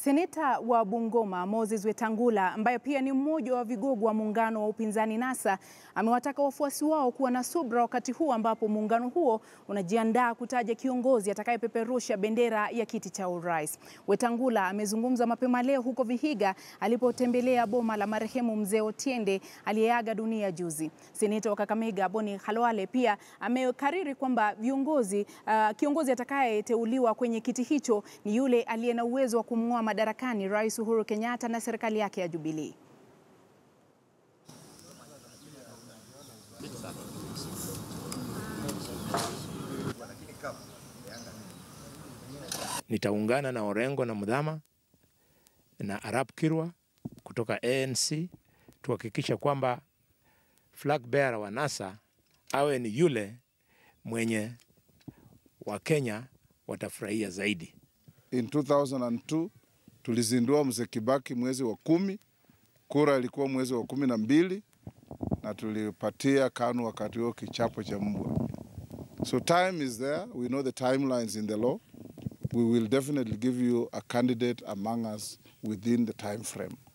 Seneta wa Bungoma Moses Wetangula ambaye pia ni mmoja wa vigogo wa muungano wa upinzani NASA amewataka wafuasi wao kuwa na subra wakati huu ambapo muungano huo unajiandaa kutaja kiongozi atakayepeperusha bendera ya kiti cha urais. Wetangula amezungumza mapema leo huko Vihiga alipotembelea boma la marehemu mzee Otiende aliyeaga dunia juzi. Seneta wa Kakamega Boni Khalwale pia amekariri kwamba viongozi uh, kiongozi atakayeteuliwa kwenye kiti hicho ni yule aliye na uwezo wa kumng'oa madarakani Rais Uhuru Kenyatta na serikali yake ya Jubilee. Nitaungana na Orengo na Mudhama na Arap Kirwa kutoka ANC tuhakikisha kwamba flag bearer wa NASA awe ni yule mwenye Wakenya watafurahia zaidi. In 2002 tulizindua Mzee Kibaki mwezi wa kumi, kura ilikuwa mwezi wa kumi na mbili na tulipatia KANU wakati huo kichapo cha mbwa. So time is there, we know the timelines in the law. We will definitely give you a candidate among us within the time frame.